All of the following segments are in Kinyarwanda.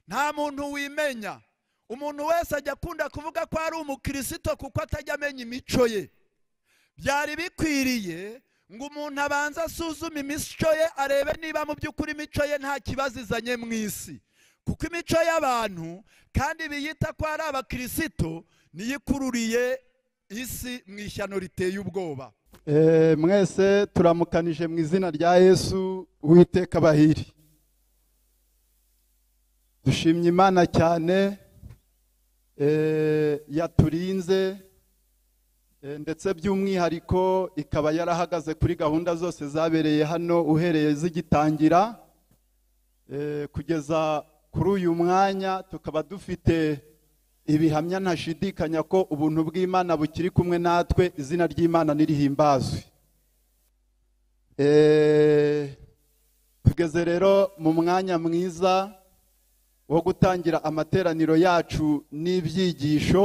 nta muntu wimenya umuntu wese ajya akunda kuvuga ko ari umukirisito kuko atajya amenya imico ye byari bikwiriye ngo umuntu abanze asuzume imico ye arebe niba mu by'ukuri imico ye nta kibazo izanye mu isi kuko imico y'abantu kandi biyita ko ari abakirisito niyo ikururiye isi mu ishyano riteye ubwoba mwese turamukanije mu izina rya yesu uwiteka abahiri dushimye imana cyane yaturinze ndetse by'umwihariko ikaba yarahagaze kuri gahunda zose zabereye hano uhereye zigitangira kugeza kuri uyu mwanya tukaba dufite ibihamya ntashidikanya ko ubuntu bw'imana bukiri kumwe natwe izina ry'imana n'irihimbazwe tugeze rero mu mwanya mwiza wo gutangira amateraniro yacu n'ibyigisho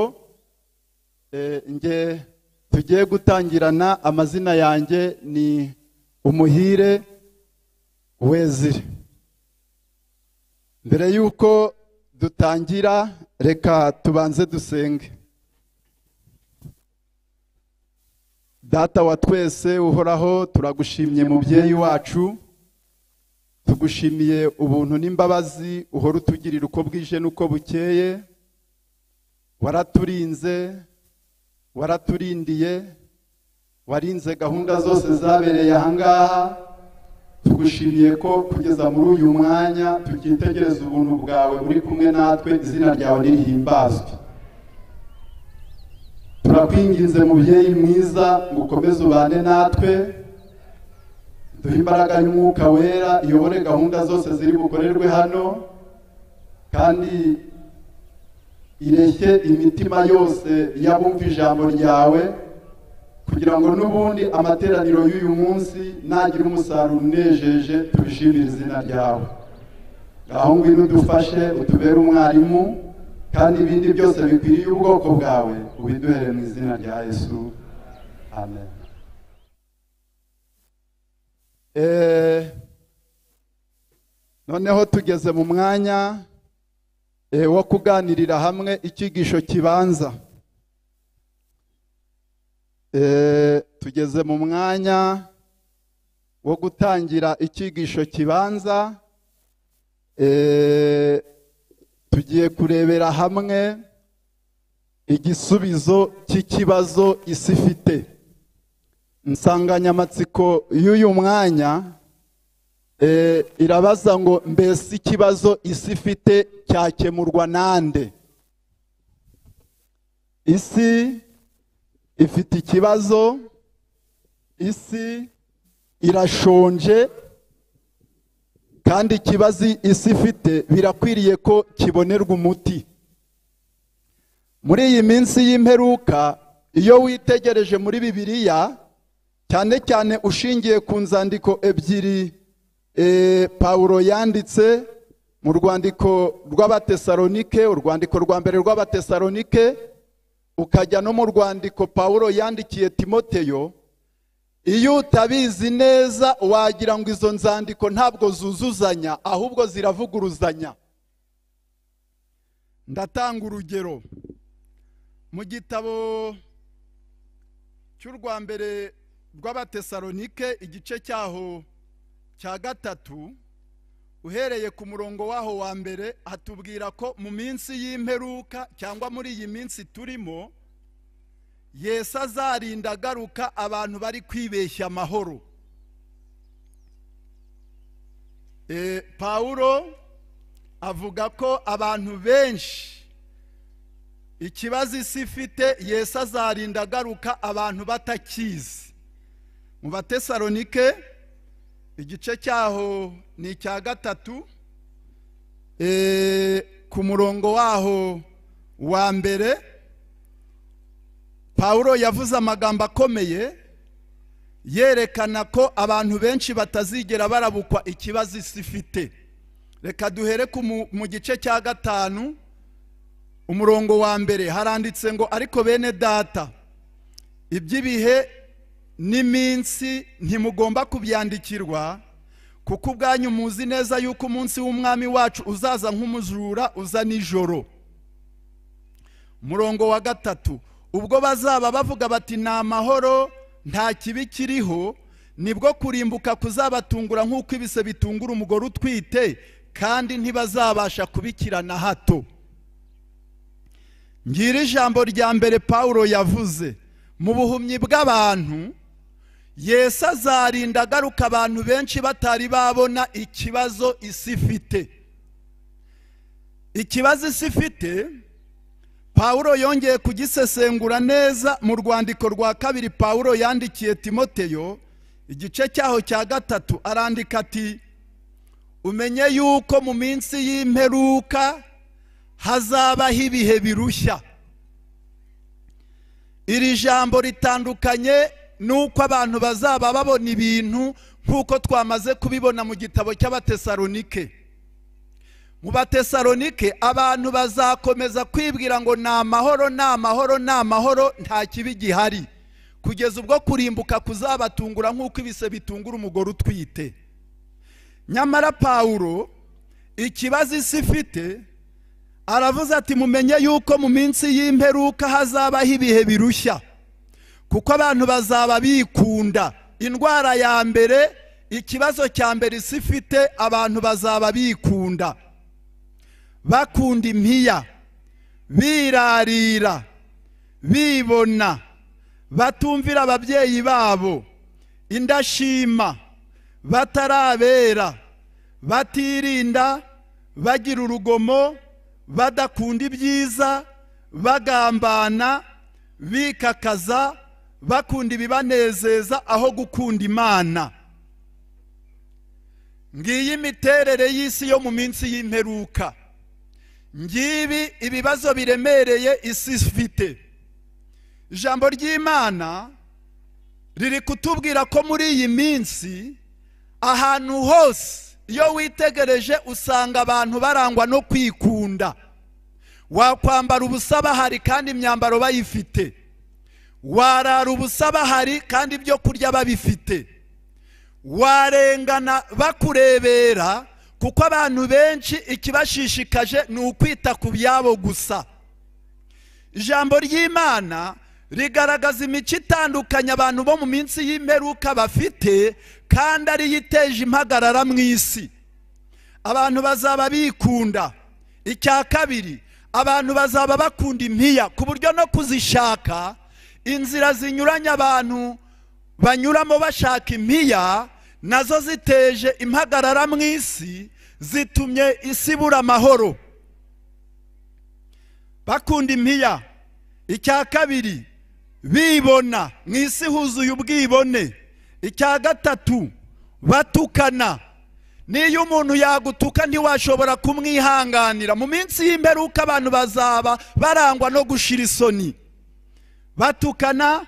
nge tugiye gutangirana amazina yanjye ni umuhire wezire mbere y'uko dutangira reka tubanze dusenge data wa twese uhoraho turagushimye mubyeyi wacu tugushimiye ubuntu n'imbabazi uhora utugirira uko bwije n'uko bukeye waraturinze waraturindiye warinze gahunda zose zabereye ahangaha tugushimiye ko kugeza muri uyu mwanya tukitegereza ubuntu bwawe buri kumwe natwe izina ryawe nirihimbazwe turakwinginze mubyeyi mwiza ngo ukomeze ubane natwe duhe imbaraga y'umwuka wera iyobore gahunda zose ziri bukorerwe hano kandi ireshye imitima yose y'abumva ijambo ryawe kugira ngo n'ubundi amateraniro y'uyu munsi nagira umusaruro unejeje tubishimire izina ryawe ngaho ngwino udufashe utubere umwarimu kandi ibindi byose bikwiriye ubwoko bwawe ubiduhere mu izina rya yesu amen noneho tugeze mu mwanya wo kuganirira hamwe icyigisho kibanza tugeze mu mwanya wo gutangira icyigisho kibanza tugiye kurebera hamwe igisubizo cy'ikibazo isi ifite insanganyamatsiko y'uyu mwanya irabaza ngo mbese ikibazo isi ifite cyakemurwa nande isi ifite ikibazo isi irashonje kandi ikibazo isi ifite birakwiriye ko kibonerwa umuti muri iyi minsi y'imperuka iyo witegereje muri bibiliya cyane cyane ushingiye ku nzandiko ebyiri pawuro yanditse mu rwandiko rw'abatesalonike urwandiko rwa mbere rw'abatesalonike ukajya no mu rwandiko paul yandikiye timoteyo iyo utabizi neza wagira ngo izo nzandiko ntabwo zuzuzanya ahubwo ziravuguruzanya ndatanga urugero mu gitabo cy'urwa mbere rw'abatesalonike igice cyaho cya gatatu uhereye ku murongo waho wa mbere hatubwira ko mu minsi y'imperuka cyangwa muri iyi minsi turimo yesu azarinda agaruka abantu bari kwibeshya amahoro pawuro avuga ko abantu benshi ikibazo isi ifite yesu azarinda agaruka abantu batakizi mu batesalonike igice cyaho ni icya gatatu ku murongo waho wa mbere paul yavuze amagambo akomeye yerekana ko abantu benshi batazigera barabukwa ikibazo isi ifite reka duhere mu gice cya gatanu umurongo wa mbere haranditse ngo ariko bene data iby'ibihe n'iminsi ntimugomba kubyandikirwa kuko ubwanyu muzi neza yuko umunsi w'umwami wacu uzaza nk'umujura uza nijoro murongo wa gatatu ubwo bazaba bavuga bati ni amahoro nta kibi kiriho nibwo kurimbuka kuzabatungura nk'uko ibise bitungura umugore utwite kandi ntibazabasha kubikirana hato ngira ijambo rya mbere paul yavuze mu buhumyi bw'abantu yesu azarinda agaruka abantu benshi batari babona ikibazo isi ifite ikibazo isi ifite paul yongeye kugisesengura neza mu rwandiko rwa kabiri paul yandikiye timoteyo igice cyaho cya gatatu arandika ati umenye yuko mu minsi y'imperuka hazabaho ibihe birushya iri jambo ritandukanye nuko abantu bazaba babona ibintu nk'uko twamaze kubibona mu gitabo cy'abatesalonike mu batesalonike abantu bazakomeza kwibwira ngo ni amahoro ni amahoro ni amahoro nta kibi gihari kugeza ubwo kurimbuka kuzabatungura nk'uko ibise bitungura umugore utwite nyamara pawuro ikibazo isi ifite aravuze ati mumenye yuko mu minsi y'imperuka hazabaho ibihe birushya kuko abantu bazaba bikunda indwara ya mbere ikibazo cya mbere isi ifite abantu bazaba bikunda bakunda impiya birarira bibona batumvira ababyeyi babo indashima batarabera batirinda bagira urugomo badakunda ibyiza bagambana bikakaza bakunda ibibanezeza aho gukunda imana ngiyi imiterere y'isi yo mu minsi y'imperuka ngibi ibibazo biremereye isi ifite ijambo ry'imana riri kutubwira ko muri iyi minsi ahantu hose iyo witegereje usanga abantu barangwa no kwikunda wakwambara ubusa bahari kandi imyambaro bayifite warara ubusa bahari kandi ibyo kurya babifite warengana bakurebera kuko abantu benshi ikibashishikaje ni ukwita ku byabo gusa ijambo ry'imana rigaragaza imico itandukanye abantu bo mu minsi y'imperuka bafite kandi ariyo iteje impagarara mu isi abantu bazaba bikunda icya kabiri abantu bazaba bakunda impiya ku buryo no kuzishaka inzira zinyuranye abantu banyuramo bashaka impiya nazo ziteje impagarara mu isi zitumye isi ibura amahoro bakunda impiya icya kabiri bibona mu isi huzuye ubwibone icya gatatu batukana n'iyo umuntu yagutuka ntiwashobora kumwihanganira mu minsi y'imperuka abantu bazaba barangwa no gushira isoni batukana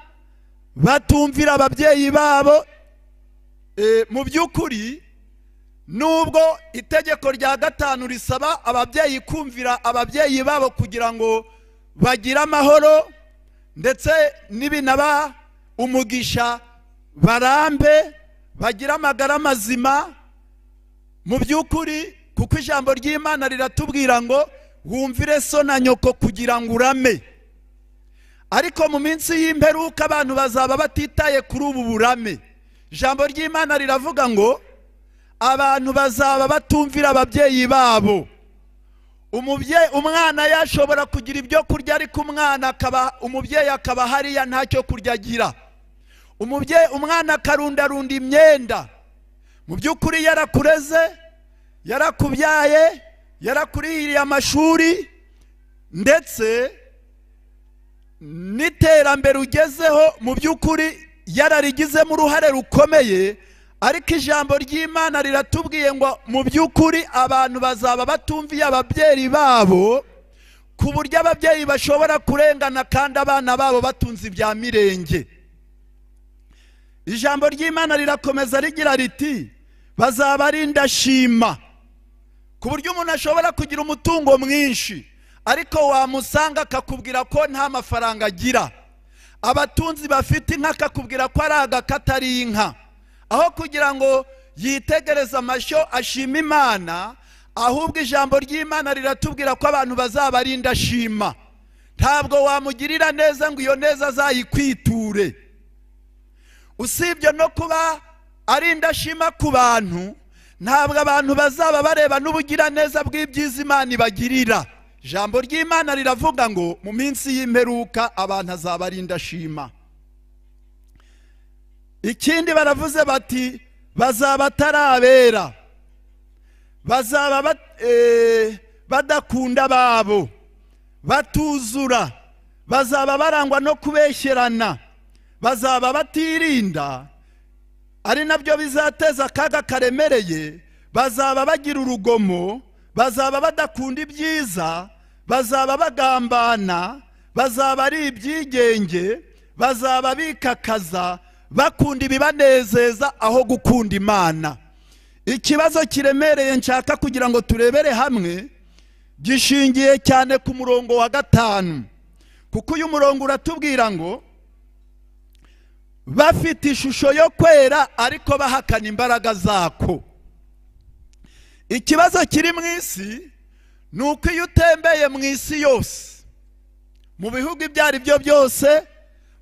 batumvira ababyeyi babo mu by'ukuri nubwo itegeko rya gatanu risaba ababyeyi kumvira ababyeyi babo kugira ngo bagire amahoro ndetse n'ibinaba umugisha barambe bagire amagara mazima mu by'ukuri kuko ijambo ry'imana riratubwira ngo wumvire so na nyoko kugira ngo urame ariko mu minsi y'imperuka abantu bazaba batitaye kuri ubu burame ijambo ry'imana riravuga ngo abantu bazaba batumvira ababyeyi babo umwana yashobora kugira ibyo kurya ariko umwana akaba umubyeyi akaba hariya ntacyo kurya agira umubyeyi umwana akarundarunda imyenda mu by'ukuri yarakureze yarakubyaye yarakurihiriye amashuri ndetse n'iterambere ugezeho mu by'ukuri yararigizemo uruhare rukomeye ariko ijambo ry'imana riratubwiye ngo mu by'ukuri abantu bazaba batumviye ababyeyi babo ku buryo ababyeyi bashobora kurengana kandi abana babo batunze ibya mirenge ijambo ry'imana rirakomeza rigira riti bazaba ari indashima ku buryo umuntu ashobora kugira umutungo mwinshi ariko wamusanga akakubwira ko nta mafaranga agira abatunzi bafite inka akakubwira ko ari agakatari inka aho kugira ngo yitegereza amashyo ashima imana ahubwo ijambo ry'imana riratubwira ko abantu bazabarinda ashima ntabwo wamugirira neza ngo iyo neza azayikwiture usibye no kuba ari indashima ku bantu ntabwo abantu bazaba bareba n'ubugiraneza bw'ibyiza imana ibagirira ijambo ry'imana riravuga ngo mu minsi y'imperuka abantu azaba ari indashima ikindi baravuze bati bazaba atarabera bazaba bat- eh, badakunda ababo batuzura bazaba barangwa no kubeshyerana bazaba batirinda ari nabyo bizateza akaga karemereye bazaba bagira urugomo bazaba badakunda ibyiza bazaba bagambana bazaba ari ibyigenge bazaba bikakaza bakunda ibibanezeza aho gukunda imana ikibazo kiremereye nshaka kugira ngo turebere hamwe gishingiye cyane ku murongo wa gatanu kuko uyu murongo uratubwira ngo bafite ishusho yo kwera ariko bahakana imbaraga zako ikibazo kiri mu isi ni uko iyo utembeye mu isi yose mu bihugu ibyo ari byo byose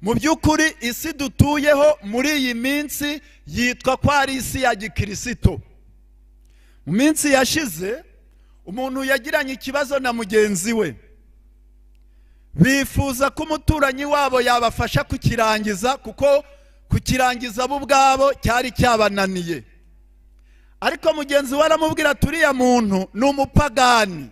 mu by'ukuri isi dutuyeho muri iyi minsi yitwa ko ari isi ya gikirisito mu minsi yashize umuntu yagiranye ikibazo na mugenzi we bifuza ko umuturanyi wabo yabafasha kukirangiza kuko kukirangiza bo ubwabo cyari cyabananiye ariko mugenzi we aramubwira ati uriya muntu ni umupagani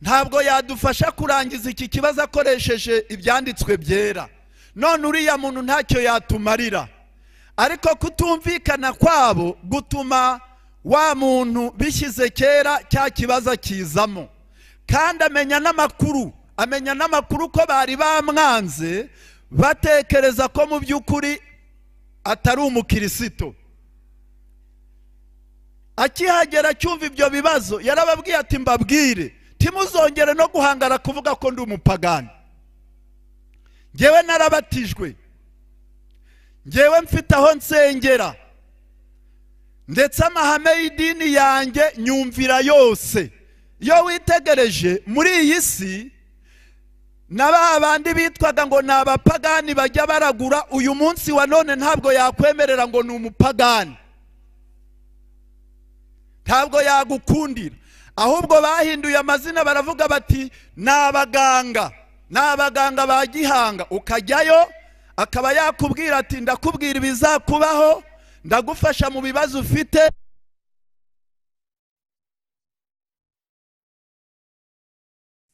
ntabwo yadufasha kurangiza iki kibazo akoresheje ibyanditswe byera none uriya muntu ntacyo yatumarira ariko kutumvikana kwabo gutuma wa muntu bishyize kera cya kibazo akizamo kandi amenya n'amakuru amenya n'amakuru ko bari bamwanze batekereza ko mu by'ukuri atari umukirisito akihagera cyumva ibyo bibazo yarababwiye ati mbabwire timuzongere no guhangara kuvuga ko ndi umupagani ngewe narabatijwe ngewe mfite aho nsengera ndetse amahame y'idini yanjye nyumvira yose iyo witegereje muri iyi si na ba bandi bitwaga ngo ni abapagani bajya baragura uyu munsi wa none ntabwo yakwemerera ngo ni umupagani ntabwo yagukundira ahubwo bahinduye amazina baravuga bati ni abaganga ni abaganga ba gihanga ukajyayo akaba yakubwira ati ndakubwira ibizakubaho ndagufasha mu bibazo ufite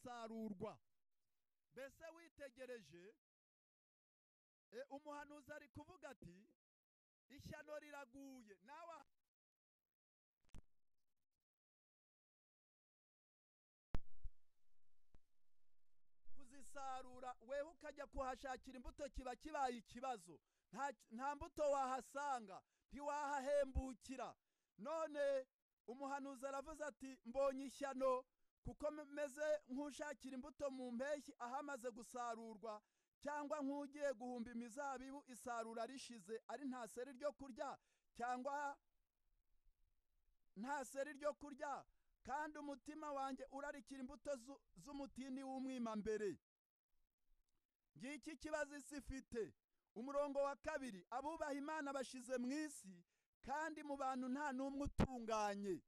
sarurwa mbese witegereje e, umuhanuzi ari kuvuga ati ishyano riraguye nawe aha- kuzisarura wewe ukajya kuhashakira imbuto kiba kibaye ikibazo nta, nta mbuto wahasanga ntiwahahembukira none umuhanuzi aravuze ati mbonye ishyano kuko meze nk'ushakira imbuto mu mpeshyi ahamaze gusarurwa cyangwa nk'ugiye guhumba imizabibu isarura rishize ari nta seri ryo kurya cyangwa nta seri ryo kurya kandi umutima wanjye urarikira imbuto zu- z'umutini w'umwimambere ngiki kibazo isi ifite umurongo wa kabiri abubaha imana bashize mu isi kandi mu bantu nta n'umwe utunganye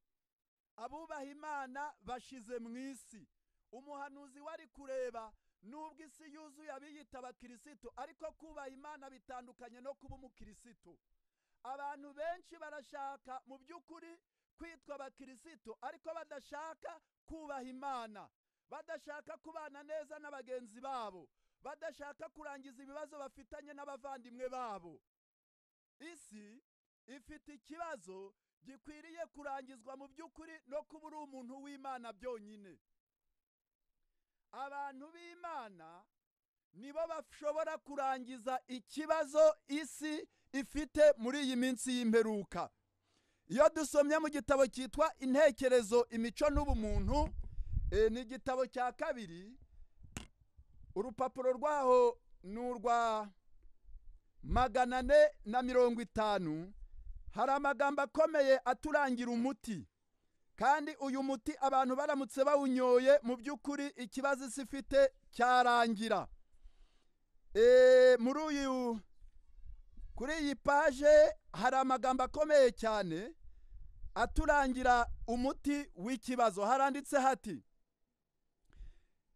abubaha imana bashize mu isi umuhanuzi wari kureba nubwo isi yuzuye abiyita abakirisitu ariko kubaha imana bitandukanye no kuba umukirisitu abantu benshi barashaka mu by'ukuri kwitwa abakirisitu ariko badashaka kubaha imana badashaka kubana neza na bagenzi babo badashaka kurangiza ibibazo bafitanye n'abavandimwe babo isi ifite ikibazo gikwiriye kurangizwa mu by'ukuri no kuba uri umuntu w'imana byonyine abantu b'imana nibo bashobora kurangiza ikibazo isi ifite muri iyi minsi y'imperuka iyo dusomye mu gitabo cyitwa intekerezo imico n'ubumuntu eh, ni igitabo cya kabiri urupapuro rwaho ni urwa magana ane na mirongo itanu hari amagambo akomeye aturangira umuti kandi uyu muti abantu baramutse bawunyoye mu by'ukuri ikibazo isi ifite cyarangira Eh, muri uyu kuri iyi paje hari amagambo akomeye cyane aturangira umuti w'ikibazo haranditse hati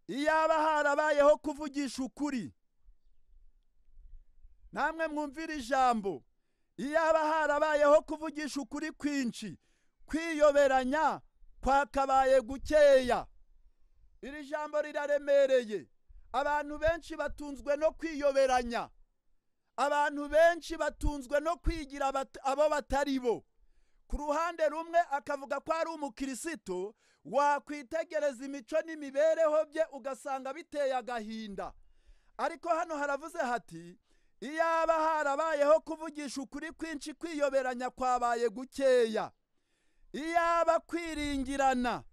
iyaba harabayeho kuvugisha ukuri namwe mwumvira ijambo iyaba harabayeho kuvugisha ukuri kwinshi kwiyoberanya kwakabaye gukeya iri jambo riraremereye abantu benshi batunzwe no kwiyoberanya abantu benshi batunzwe no kwigira bat- abo batari bo ku ruhande rumwe akavuga ko ari umukirisito wakwitegereza imico n'imibereho bye ugasanga biteye agahinda ariko hano haravuze hati iyaba harabayeho kuvugisha ukuri kwinshi kwiyoberanya kwabaye gukeya iyaba kwiringirana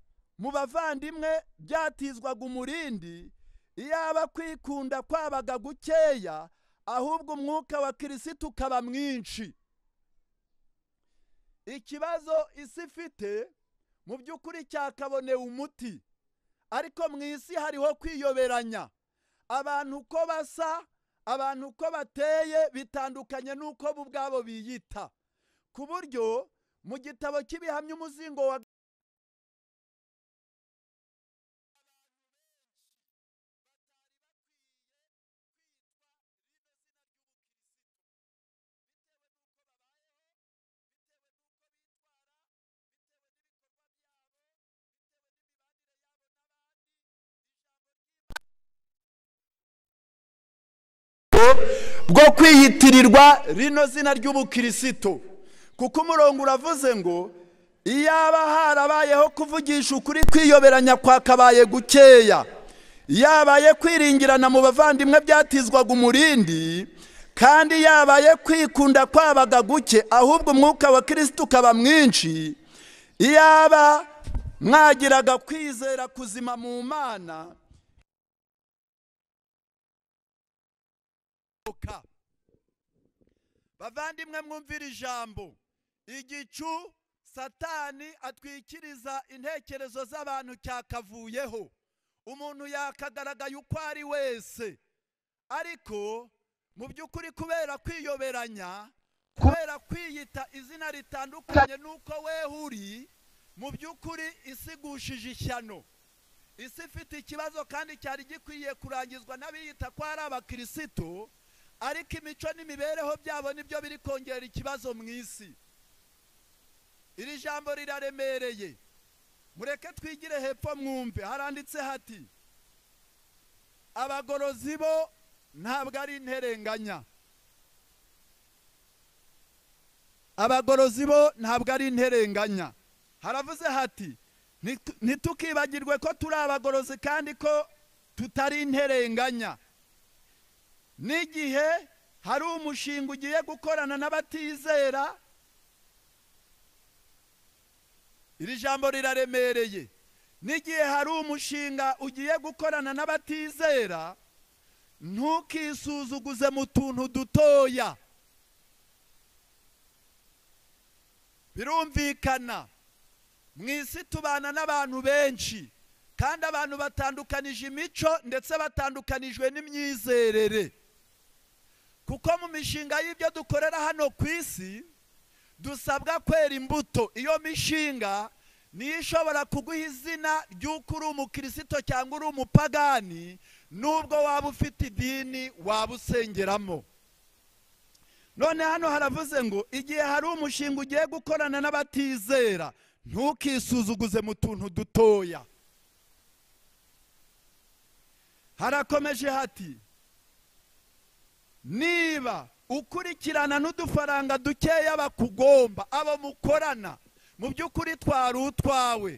mu bavandimwe byatizwaga umurindi iyaba kwikunda kwabaga gukeya ahubwo umwuka wa kirisiti ukaba mwinshi ikibazo isi ifite mu by'ukuri cyakabonewe umuti ariko mu isi hariho kwiyoberanya abantu uko basa abantu uko bateye bitandukanye n'uko bo ubwabo biyita ku buryo mu gitabo cy'ibihamya umuzingo wa bwo kwiyitirirwa rino zina ry'ubukirisito kuko umurongo uravuze ngo iyaba harabayeho kuvugisha ukuri kwiyoberanya kwakabaye gukeya yabaye kwiringirana mu bavandimwe byatizwaga umurindi kandi yabaye kwikunda kwabaga guke ahubwo umwuka wa kirisiti ukaba mwinshi iyaba mwagiraga kwizera kuzima mu mana kurimbuka bavandimwe mwumvira ijambo igicu satani atwikiriza intekerezo z'abantu cyakavuyeho umuntu yakagaragaye uko ari wese ariko mu by'ukuri kubera kwiyoberanya kubera kwiyita izina ritandukanye n'uko wewe uri mu by'ukuri isigushije ishyano isi ifite ikibazo kandi cyari gikwiye kurangizwa n'abiyita ko ari abakirisitu ariko imico n'imibereho byabo nibyo biri kongera ikibazo mu isi iri jambo riraremereye mureke twigire hepfo mwumve haranditse hati abagorozi bo ntabwo ari interenganya abagorozi bo ntabwo ari interenganya haravuze hati "Nitu- ntitukibagirwe ko turi abagorozi kandi ko tutari interenganya n'igihe hari umushinga ugiye gukorana n'abatizera iri jambo riraremereye n'igihe hari umushinga ugiye gukorana n'abatizera ntukisuzuguze mu tuntu dutoya birumvikana mu isi tubana n'abantu benshi kandi abantu batandukanije imico ndetse batandukanijwe n'imyizerere kuko mu mishinga y'ibyo dukorera hano ku isi dusabwa kwera imbuto iyo mishinga niyo ishobora kuguha izina ry'uko uri umukirisito cyangwa uri umupagani n'ubwo waba ufite idini waba usengeramo none hano haravuze ngo igihe hari umushinga ugiye gukorana n'abatizera ntukisuzuguze mu tuntu dutoya harakomeje hati niba ukurikirana n'udufaranga dukeya bakugomba abo mukorana mu by'ukuri twari utwawe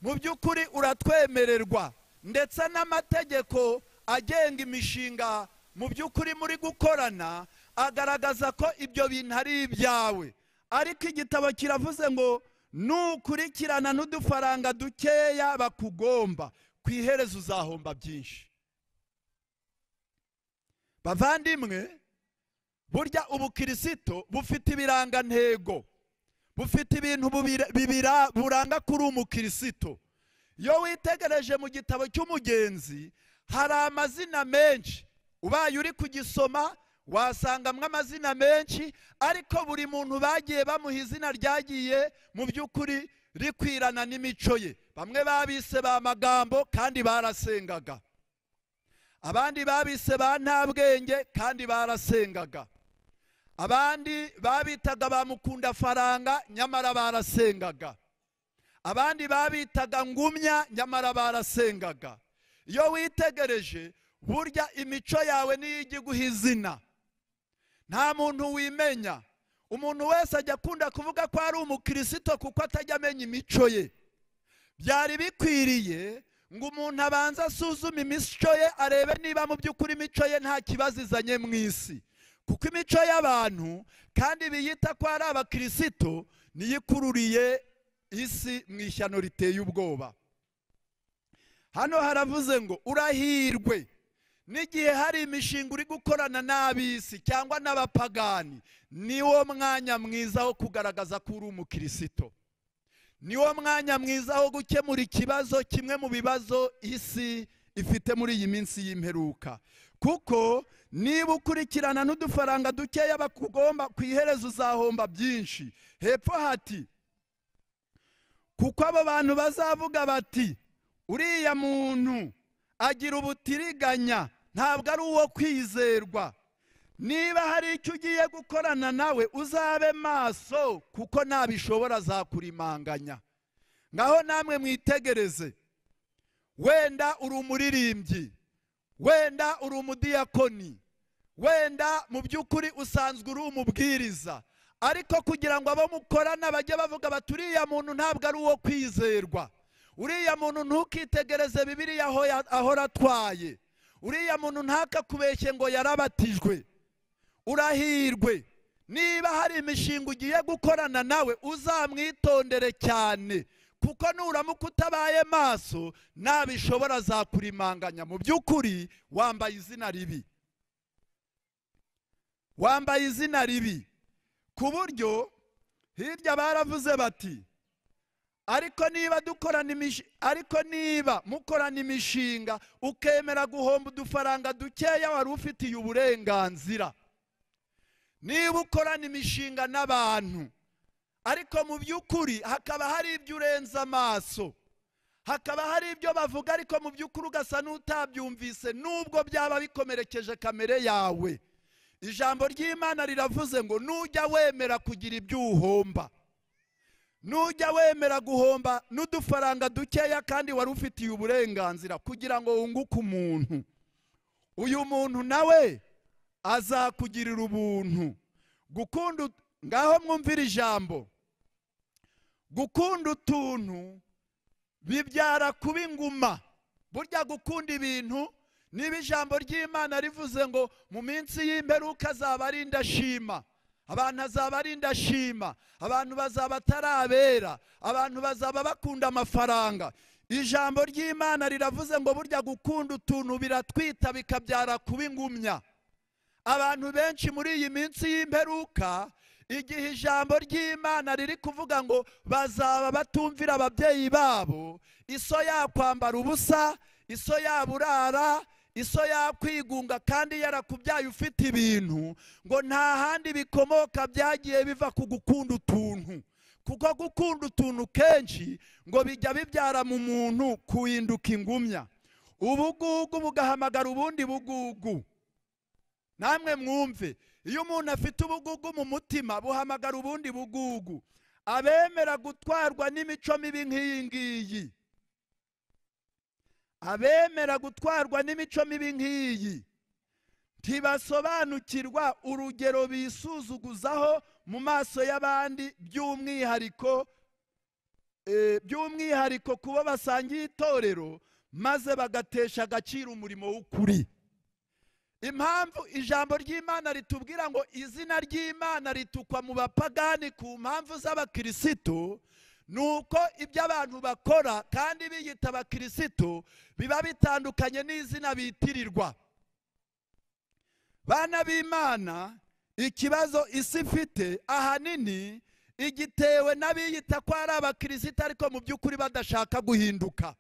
mu by'ukuri uratwemererwa ndetse n'amategeko agenga imishinga mu by'ukuri muri gukorana agaragaza ko ibyo bintu ari ibyawe ariko igitabo kiravuze ngo nukurikirana n'udufaranga dukeya bakugomba ku iherezo uzahomba byinshi bavandimwe burya ubukirisito bufite ibirangantego bufite ibintu bubira- bibira- buranga kuri umukirisito iyo witegereje mu gitabo cy'umugenzi hari amazina menshi ubaye uri kugisoma wasangamo amazina menshi ariko buri muntu bagiye bamuha izina ryagiye mu by'ukuri rikwirana n'imico ye bamwe babise ba magambo kandi barasengaga abandi babise ba ntabwenge kandi barasengaga abandi babitaga ba mukundafaranga nyamara barasengaga abandi babitaga ngumya nyamara barasengaga iyo witegereje burya imico yawe niyo ijya iguha izina nta muntu wimenya umuntu wese ajya akunda kuvuga ko ari umukirisito kuko atajya amenya imico ye byari bikwiriye ngo umuntu abanze asuzume imico ye arebe niba mu by'ukuri imico ye nta kibazo izanye mu isi kuko imico y'abantu kandi biyita ko ari abakirisito niyo ikururiye isi mu ishyano riteye ubwoba hano haravuze ngo urahirwe n'igihe hari imishinga uri gukorana n'ab'isi cyangwa n'abapagani niwo mwanya mwiza wo kugaragaza ko uri umukirisito niwo mwanya mwiza wo gukemura ikibazo kimwe mu bibazo isi ifite muri iyi minsi y'imperuka kuko niba ukurikirana n'udufaranga dukeya bakugomba ku iherezo uzahomba byinshi hepfo hati kuko abo bantu bazavuga bati uriya muntu agira ubutiriganya ntabwo ari uwo kwizerwa niba hari icyo ugiye gukorana nawe uzabe maso kuko ntabishobora azakurimanganya ngaho namwe mwitegereze wenda uri umuririmbyi wenda uri umudiyakoni wenda mu by'ukuri usanzwe uri umubwiriza ariko kugira ngo abo mukorana bajye bavuga bati uriya muntu ntabwo ari uwo kwizerwa uriya muntu ntukitegereze bibiriya aho ya- ahora atwaye uriya muntu ntakakubeshye ngo yarabatijwe urahirwe niba hari imishinga ugiye gukorana nawe uzamwitondere cyane kuko nuramuka utabaye maso ntabishobora azakurimanganya mu by'ukuri wambaye izina ribi wambaye izina ribi ku buryo hirya baravuze bati ariko niba dukorana imishi- ariko niba mukorana imishinga ukemera guhomba udufaranga dukeya wari ufitiye uburenganzira niba ukorana imishinga n'abantu ariko mu by'ukuri hakaba hari ibyo urenza amaso hakaba hari ibyo bavuga ariko mu by'ukuri ugasa n'utabyumvise nubwo byaba bikomerekeje kamere yawe ijambo ry'imana riravuze ngo nujya wemera kugira ibyo uhomba nujya wemera guhomba n'udufaranga dukeya kandi wari ufitiye uburenganzira kugira ngo wunguke umuntu uyu muntu nawe azakugirira ubuntu gukunda ut- ngaho mwumvire ijambo gukunda utuntu bibyara kuba inguma burya gukunda ibintu niba ijambo ry'imana rivuze ngo mu minsi y'imperuka azaba ari indashima abantu azaba ari indashima abantu bazaba atari abera abantu bazaba bakunda amafaranga ijambo ry'imana riravuze ngo burya gukunda utuntu biratwita bikabyara kuba ingumya abantu benshi muri iyi minsi y'imperuka igihe ijambo ry'imana riri kuvuga ngo bazaba batumvira ababyeyi babo iso yakwambara ubusa iso yaburara iso yakwigunga kandi yarakubyaye ufite ibintu ngo nta handi bikomoka byagiye biva ku gukunda utuntu kuko gukunda utuntu kenshi ngo bijya bibyara mu muntu kuhinduka ingumya ubugugu bugahamagara ubundi bugugu namwe mwumve iyo umuntu afite ubugugu mu mutima buhamagara ubundi bugugu abemera gutwarwa n'imico mibi nk'iyi ngiyi abemera gutwarwa n'imico mibi nk'iyi ntibasobanukirwa urugero bisuzuguzaho mu maso y'abandi by'umwihariko eh, by'umwihariko kubo basangiye itorero maze bagatesha agaciro umurimo w'ukuri impamvu ijambo ry'imana ritubwira ngo izina ry'imana ritukwa mu bapagani ku mpamvu z'abakirisito ni uko ibyo abantu bakora kandi biyita abakirisito biba bitandukanye n'izina bitirirwa bana b'imana ikibazo isi ifite ahanini igitewe n'abiyita ko ari abakirisita ariko mu by'ukuri badashaka guhinduka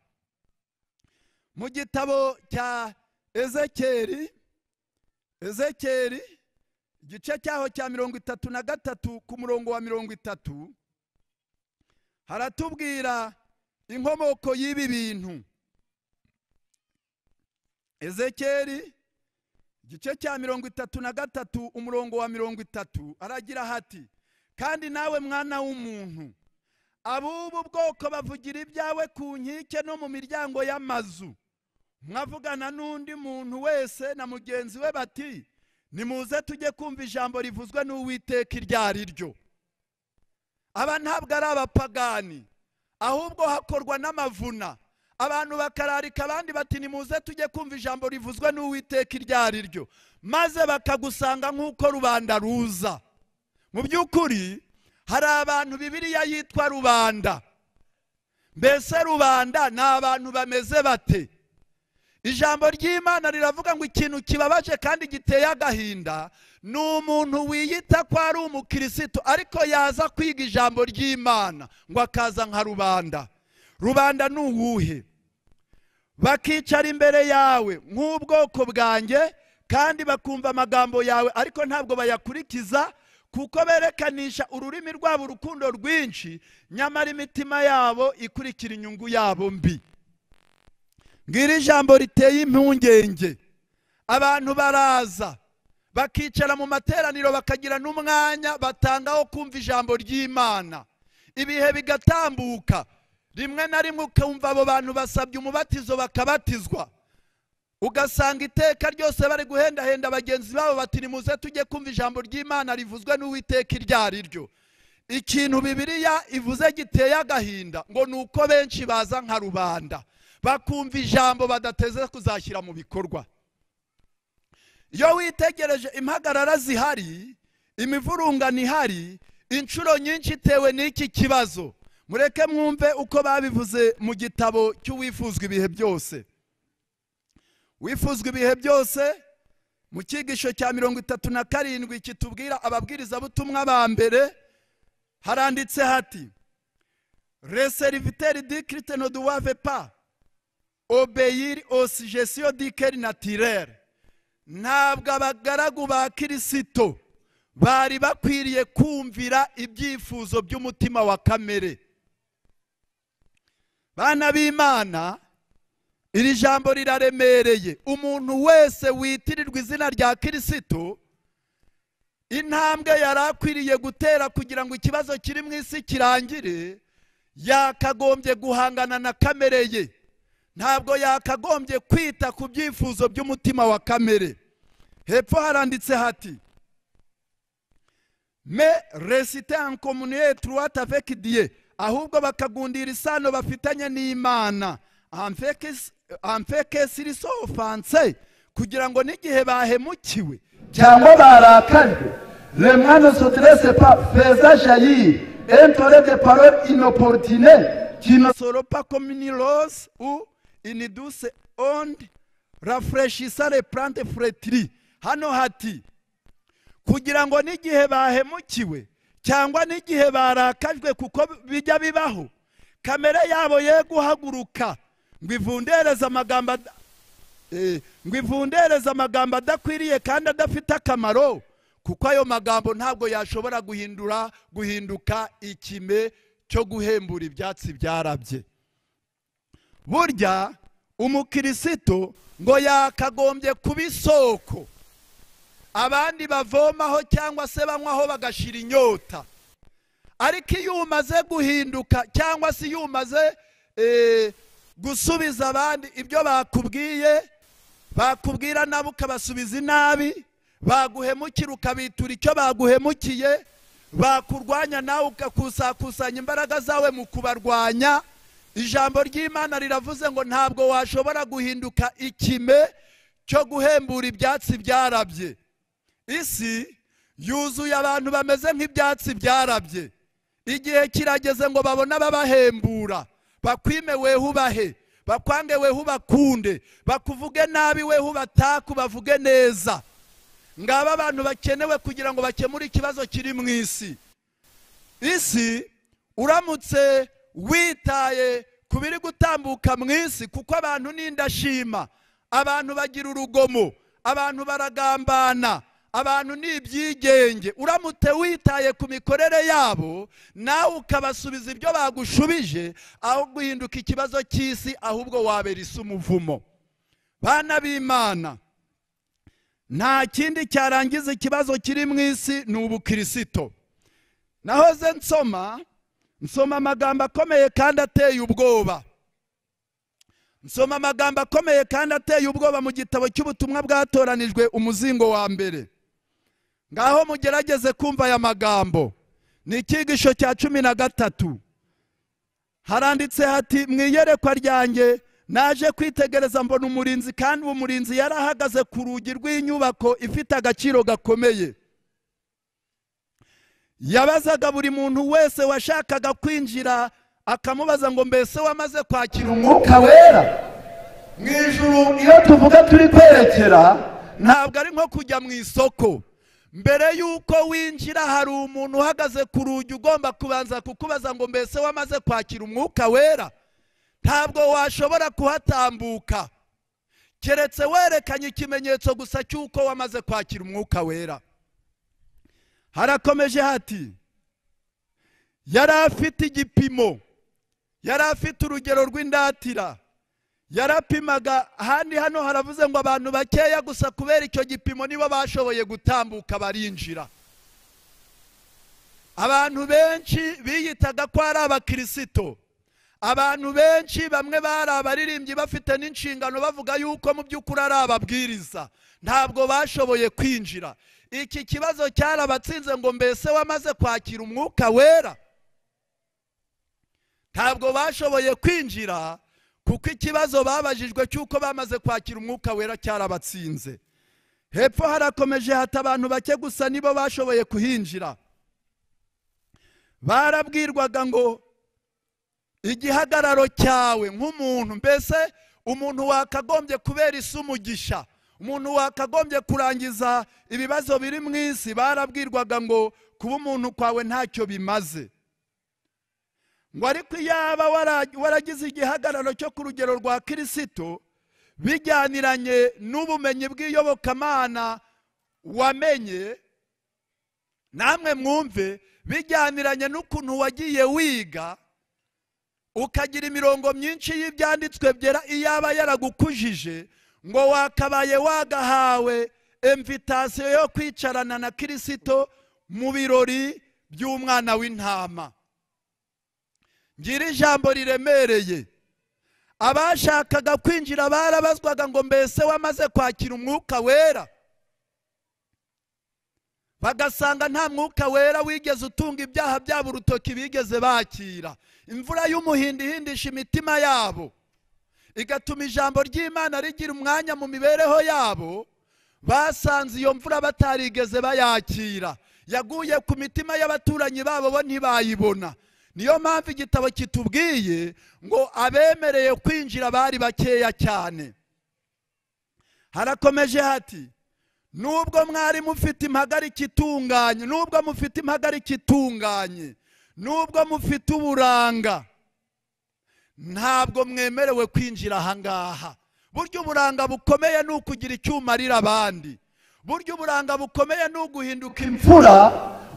mu gitabo cya ezekeri ezekeri igice cyaho cya mirongo itatu na gatatu ku murongo wa mirongo itatu haratubwira inkomoko y'ibi bintu ezekeri igice cya mirongo itatu na gatatu umurongo wa mirongo itatu aragira hati kandi nawe mwana w'umuntu ab'ubu bwoko bavugira ibyawe ku nkike no mu miryango y'amazu mwavugana n'undi muntu wese na mugenzi we bati nimuze tujye kumva ijambo rivuzwe n'uwiteka iryo ari ryo aba ntabwo ari abapagani ahubwo hakorwa n'amavuna abantu bakararika abandi bati nimuze tujye kumva ijambo rivuzwe n'uwiteka iryo ari ryo maze bakagusanga nk'uko rubanda ruza mu by'ukuri hari abantu bibiriya yitwa rubanda mbese rubanda ni abantu bameze bate ijambo ry'imana riravuga ngo ikintu kibabaje kandi giteye agahinda ni umuntu wiyita ko ari umukirisitu ariko yaza kwiga ijambo ry'imana ngo akaza nka rubanda rubanda ni uwuhe bakicara imbere yawe nk'ubwoko bwanjye kandi bakumva amagambo yawe ariko ntabwo bayakurikiza kuko berekanisha ururimi rwabo urukundo rwinshi nyamara imitima yabo ikurikira inyungu yabo mbi ngira ijambo riteye impungenge abantu baraza bakicara mu materaniro bakagira n'umwanya batangaho kumva ijambo ry'imana ibihe bigatambuka rimwe na rimwe ukumva abo bantu basabye umubatizo bakabatizwa ugasanga iteka ryose bari guhendahenda bagenzi babo bati nimuze tujye kumva ijambo ry'imana rivuzwe n'uwiteka iryo ari ryo ikintu bibiriya ivuze giteye agahinda ngo ni uko benshi baza nka rubanda bakumva ijambo badateze kuzashyira mu bikorwa iyo witegereje impagarara zihari imivurungano ihari inshuro nyinshi itewe n'iki kibazo mureke mwumve uko babivuze mu gitabo cy'uwifuzwa ibihe byose wifuzwa ibihe byose mu cyigisho cya mirongo itatu na karindwi kitubwira ababwirizabutumwa ba mbere haranditse hati reseriviteri di kiriteno duwave pa obeyiri osijesiyo dikeri natirere ntabwo abagaragu ba kirisito bari bakwiriye kumvira ibyifuzo by'umutima wa kamere bana b'imana iri jambo riraremereye umuntu wese witirirwa izina rya kirisito intambwe yari akwiriye gutera kugira ngo ikibazo kiri mu isi kirangire yakagombye guhangana na kamere ye ntabwo yakagombye kwita ku byifuzo by'umutima wa kamere hepfo haranditse hati me resite en communier trois avec dieu ahubwo bakagundira isano bafitanye n'imana amfeke siriso ofanse kugira ngo n'igihe bahemukiwe cyangwa barakajwe le mwana sotirese pa feza jayiri entore de parole inoportune kinosoro pa kominirose u iniduse onde rafureshisa replante furetiri hano hati kugira ngo n'igihe bahemukiwe cyangwa n'igihe barakajwe kuko bijya bibaho kamere yabo ye guhaguruka ngo ivundereze amagambo ngo ivundereze amagambo adakwiriye kandi adafite akamaro kuko ayo magambo ntabwo yashobora guhindura guhinduka ikime cyo guhembura ibyatsi byarabye burya umukirisito ngo yakagombye kuba isoko abandi bavomaho cyangwa se banywaho bagashira inyota ariko iyo umaze guhinduka cyangwa se iyo umaze gusubiza abandi ibyo bakubwiye bakubwira nabo ukabasubiza inabi baguhemukira ukabitura icyo baguhemukiye bakurwanya nawe ugakusakusanya imbaraga zawe mu kubarwanya ijambo ry'imana riravuze ngo ntabwo washobora guhinduka ikime cyo guhembura ibyatsi byarabye isi yuzuye abantu bameze nk'ibyatsi byarabye igihe kirageze ngo babone ababahembura bakwime weho ubahe bakwange weho ubakunde bakuvuge nabi weho ubataku bavuge neza ngaba abantu bakenewe kugira ngo bakemure ikibazo kiri mu isi isi uramutse witaye ku biri gutambuka mu isi kuko abantu ni indashima abantu bagira urugomo abantu baragambana abantu ni ibyigenge uramutse witaye ku mikorere yabo nawe ukabasubiza ibyo bagushubije aho guhinduka ikibazo cy'isi ahubwo wabera isi umuvumo bana b'imana nta kindi cyarangiza ikibazo kiri mu isi ni ubukirisito nahoze nsoma nsoma amagambo akomeye kandi ateye ubwoba nsoma amagambo akomeye kandi ateye ubwoba mu gitabo cy'ubutumwa bwatoranijwe umuzingo wa mbere ngaho mugerageze kumva aya magambo ni icyigisho cya cumi na gatatu haranditse hati mu iyerekwa ryanjye naje kwitegereza mbona umurinzi kandi uwo murinzi yari ahagaze ku rugi rw'inyubako ifite agaciro gakomeye yabazaga buri muntu wese washakaga kwinjira akamubaza ngo mbese wamaze kwakira umwuka wera mu ijuru iyo tuvuga turi kwerekera ntabwo ari nko kujya mu isoko mbere y'uko winjira hari umuntu uhagaze ku rugi ugomba kubanza kukubaza ngo mbese wamaze kwakira umwuka wera ntabwo washobora kuhatambuka keretse werekanye ikimenyetso gusa cy'uko wamaze kwakira umwuka wera harakomeje hati yari afite igipimo yari afite urugero rw'indatira yarapimaga ahandi hano haravuze ngo abantu bakeya gusa kubera icyo gipimo nibo bashoboye gutambuka barinjira abantu benshi biyitaga ko ari abakirisito abantu benshi bamwe bari abaririmbyi bafite n'inshingano bavuga yuko mu by'ukuri ari ababwiriza ntabwo bashoboye kwinjira iki kibazo cyarabatsinze ngo mbese wamaze kwakira umwuka wera ntabwo bashoboye kwinjira kuko ikibazo babajijwe cy'uko bamaze kwakira umwuka wera cyarabatsinze hepfo harakomeje hata abantu bake gusa nibo bashoboye kuhinjira barabwirwaga ngo igihagararo cyawe nk'umuntu mbese umuntu wakagombye kubera isi umugisha umuntu wakagombye kurangiza ibibazo biri mu isi barabwirwaga ngo kuba umuntu kwawe ntacyo bimaze ngo ariko iyo yaba waragize igihagararo cyo ku rugero rwa kirisito bijyaniranye n'ubumenyi bw'iyobokamana wamenye namwe mwumve bijyaniranye n'ukuntu wagiye wiga ukagira imirongo myinshi y'ibyanditswe byera iyaba yaragukujije ngo wakabaye wagahawe emvitasiyo yo kwicarana na kirisito mu birori by'umwana w'intama ngira ijambo riremereye abashakaga kwinjira barabazwaga ngo mbese wamaze kwakira umwuka wera bagasanga nta mwuka wera wigeze utunga ibyaha byabo urutoki bigeze bakira imvura y'umuhindihindisha imitima yabo igatuma ijambo ry'imana rigira umwanya mu mibereho yabo basanze iyo mvura batarigeze bayakira yaguye ku mitima y'abaturanyi babo bo ntibayibona niyo mpamvu igitabo kitubwiye ngo abemereye kwinjira bari bakeya cyane harakomeje hati nubwo mwari mufite impagarike itunganye nubwo mufite impagarike itunganye nubwo mufite uburanga ntabwo mwemerewe kwinjira ahangaha burya uburanga bukomeye ni ukugira icyuma arira abandi burya uburanga bukomeye ni uguhinduka imfura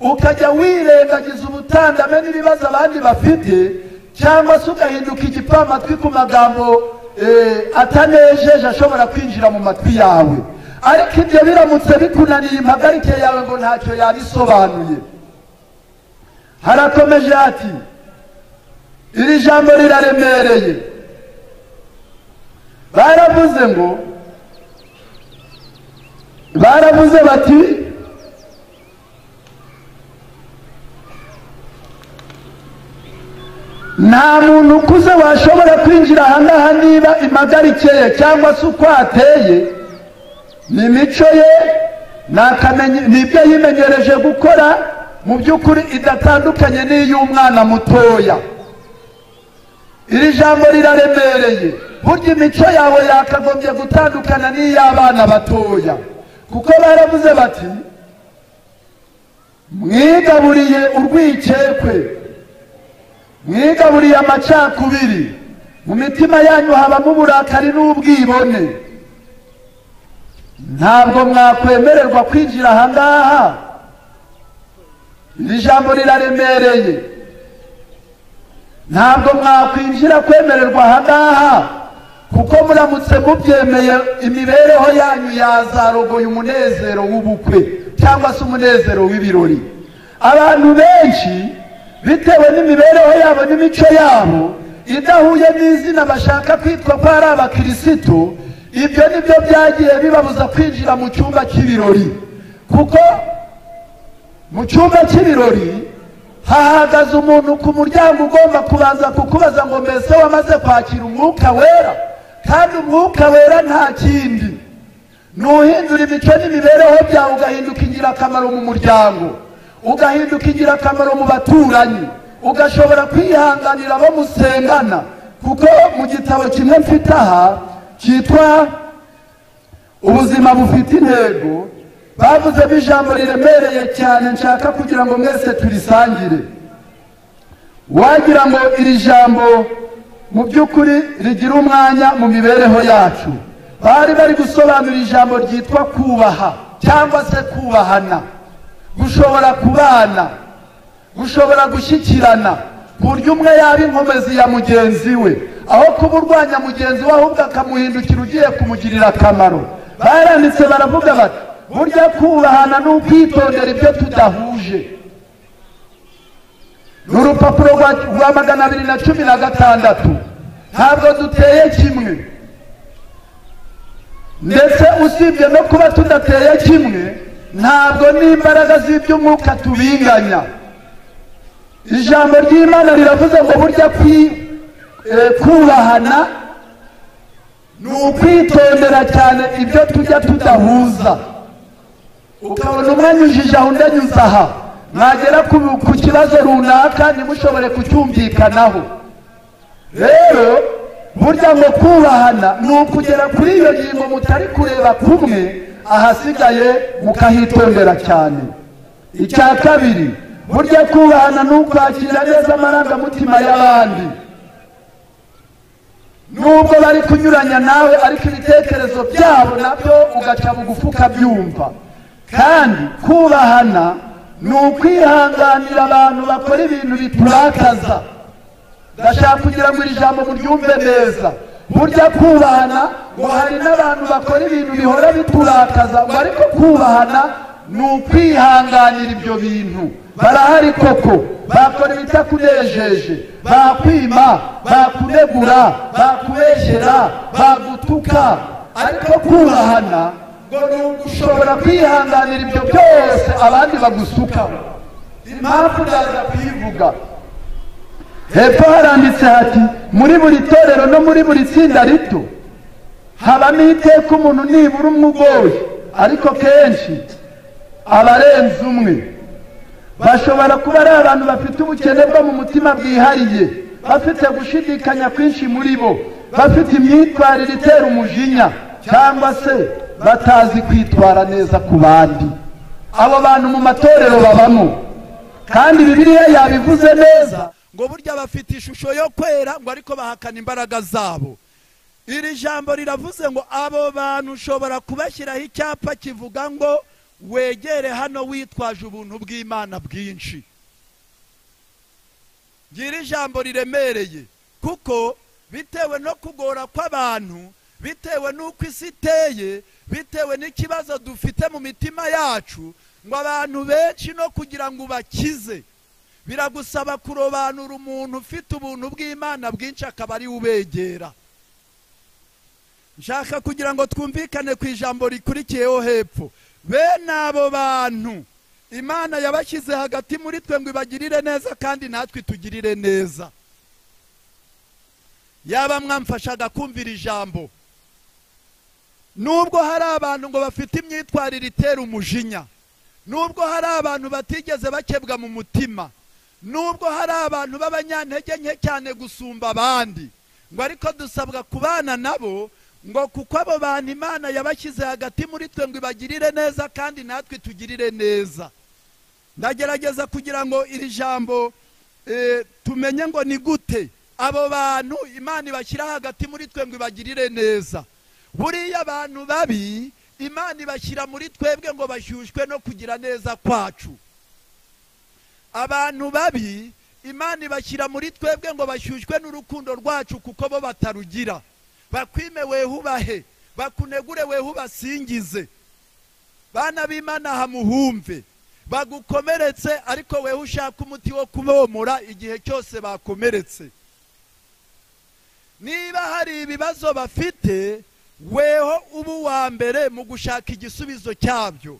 ukajya wirengagiza ubutandame n'ibibazo abandi bafite cyangwa se ugahinduka igipfamatwi ku magambo atanejeje ashobora kwinjira mu matwi yawe ariko ibyo biramutse bikunaniye impagarike yawe ngo ntacyo yabisobanuye harakomeje ati iri jambo riraremereye baravuze ngo baravuze bati nta muntu ukuze washobora kwinjira ahangaha niba impagarikeye cyangwa se uko ateye ni imico ye ni ibyo yimenyereje gukora mu by'ukuri idatandukanye n'iy'umwana mutoya iri jambo riraremereye burya imico yawe yakagombye gutandukana n'iy'abana batoya kuko baravuze bati mwigaburiye urwikekwe mwigaburiye amacakubiri mu mitima yanyu habamo uburakari n'ubwibone ntabwo mwakwemererwa kwinjira aha ngaha iri jambo riraremereye ntabwo mwakwinjira kwemererwa aha ngaha kuko muramutse mubyemeye imibereho yanyu yazarogoye umunezero w'ubukwe cyangwa se umunezero w'ibirori abantu benshi bitewe n'imibereho yabo n'imico yabo idahuye n'izina bashaka kwitwa ko ari abakirisitu ibyo nibyo byagiye bibabuza kwinjira mu cyumba cy'ibirori kuko mu cyumba cy'ibirori hahagaze umuntu ku muryango ugomba kubanza kukubaza ngo mbese wamaze kwakira umwuka wera kandi umwuka wera nta kindi nuhindura imico n'imibereho byawe ugahinduka ingirakamaro mu muryango ugahinduka ingirakamaro mu baturanyi ugashobora kwihanganira abo musengana kuko mu gitabo kimwe mfite aha cyitwa ubuzima bufite intego bavuzemo ijambo riremereye cyane nshaka kugira ngo mwese turisangire wagira ngo iri jambo mu by'ukuri rigira umwanya mu mibereho yacu bari bari gusobanura ijambo ryitwa kubaha cyangwa se kubahana gushobora kubana gushobora gushyikirana ku buryo umwe yaba inkomezi ya mugenzi we aho kuba urwanya mugenzi we ahubwo akamuhindukira ugiye kumugirira akamaro baranditse baravuga bati burya kubahana ni ukwitondera ibyo tudahuje ni urupapuro rwa magana abiri na cumi na gatandatu ntabwo duteye kimwe ndetse usibye no kuba tudateye kimwe ntabwo n'imbaraga z'iby'umwuka tubinganya ijambo ry'imana riravuze ngo burya kubahana ni ukwitondera cyane ibyo tujya tudahuza ukabona umwanya ujije aho undi anyuze aha mwagera ku kibazo runaka ntimushobore kucyumvikanaho rero burya ngo kubahana ni ukugera kuri iyo ngingo mutari kureba kumwe ahasigaye mukahitondera cyane icya kabiri burya kubahana ni ukwakira neza amarangamutima y'abandi nubwo bari kunyuranya nawe ariko ibitekerezo byabo nabyo ugaca bugufi ukabyumva kandi kubahana ni ukwihanganira abantu bakora ibintu biturakaza ndashaka kugira ngo iri jambo muryumve neza burya kubahana ngo hari n'abantu bakora ibintu bihora biturakaza ngo ariko kubahana ni ukwihanganira ibyo bintu barahari koko bakora ibitakunejeje bakwima bakunegura bakubeshyera bagutuka ariko kubahana ushobora kwihanganira ibyo byose abandi bagusukaho impamvu ndaza kuyivuga hepfo haranditse hati muri buri torero no muri buri tsinda rito habamo iteka umuntu nibura umwe ugoye ariko kenshi abarenze umwe bashobora kuba ari abantu bafite ubukene bwo mu mutima bwihariye bafite gushidikanya kwinshi muri bo bafite imyitwarire itera umujinya cyangwa se batazi kwitwara neza ku bandi abo bantu mu matorero babamo kandi bibiliya yabivuze neza ngo burya bafite ishusho yo kwera ngo ariko bahakana imbaraga zabo iri jambo riravuze ngo abo bantu ushobora kubashyiraho icyapa kivuga ngo wegere hano witwaje ubuntu bw'imana bwinshi iri jambo riremereye kuko bitewe no kugora kw'abantu bitewe n'uko isi iteye bitewe n'ikibazo dufite mu mitima yacu ngo abantu benshi no kugira ngo ubakize biragusaba kurobanura umuntu ufite ubuntu bw'imana bwinshi akaba ariwe ubegera nshaka kugira ngo twumvikane ku ijambo rikurikiyeho hepfo bene abo bantu imana yabashyize hagati muri twe ngo ibagirire neza kandi natwe tugirire neza yaba mwamfashaga kumvira ijambo nubwo hari abantu ngo bafite imyitwarire itera umujinya nubwo hari abantu batigeze bakebwa mu mutima nubwo hari abantu b'abanyantege nke cyane gusumba abandi ngo ariko dusabwa kubana nabo ngo kuko abo bantu imana yabashyize hagati muri twe ngo ibagirire neza kandi natwe tugirire neza ndagerageza kugira ngo iri jambo eh, tumenye ngo ni gute abo bantu imana ibashyira hagati muri twe ngo ibagirire neza buriya abantu babi imana ibashyira muri twebwe ngo bashyushywe no kugira neza kwacu abantu babi imana ibashyira muri twebwe ngo bashyushywe n'urukundo rwacu kuko bo batarugira bakwime wehubahe bakunegure wehubasingize bana b'imana hamuhumve bagukomeretse ariko weho ushaka umuti wo kubomora igihe cyose bakomeretse niba hari ibibazo bafite weho uba uwa mbere mu gushaka igisubizo cyabyo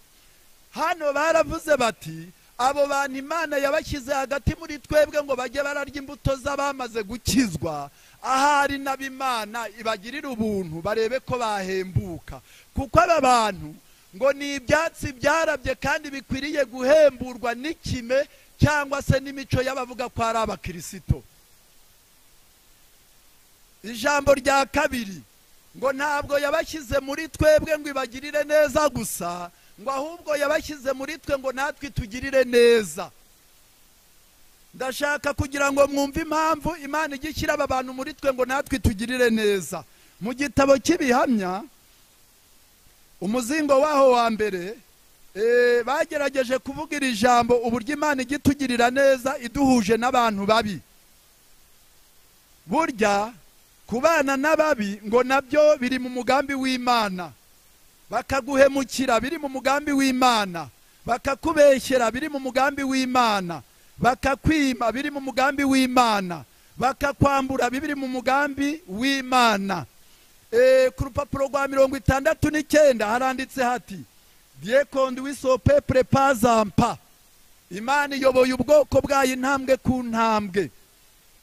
hano baravuze bati abo bantu imana yabashyize hagati muri twebwe ngo bajye bararya imbuto z'abamaze gukizwa ahari n'abimana ibagirire ubuntu barebe ko bahembuka kuko aba bantu ngo ni ibyatsi byarabye kandi bikwiriye guhemburwa n'ikime cyangwa se n'imico y'abavuga ko ari abakirisito ijambo rya kabiri ngo ntabwo yabashyize muri twebwe ngo ibagirire neza gusa ngo ahubwo yabashyize muri twe ngo natwe tugirire neza ndashaka kugira ngo mwumve impamvu imana ijya ishyira aba bantu muri twe ngo natwe tugirire neza mu gitabo cy'ibihamya umuzingo waho wa mbere eh, bagerageje kuvuga iri jambo uburyo imana ijya itugirira neza iduhuje n'abantu babi burya kubana n'ababi ngo nabyo biri mu mugambi w'imana bakaguhemukira biri mu mugambi w'imana bakakubeshyera biri mu mugambi w'imana bakakwima biri mu mugambi w'imana bakakwambura biri mu mugambi w'imana Eh, ku rupapuro rwa mirongo itandatu n'icyenda haranditse hati diye kondi wisope purepazampa imana iyoboye ubwoko bwayo intambwe ku ntambwe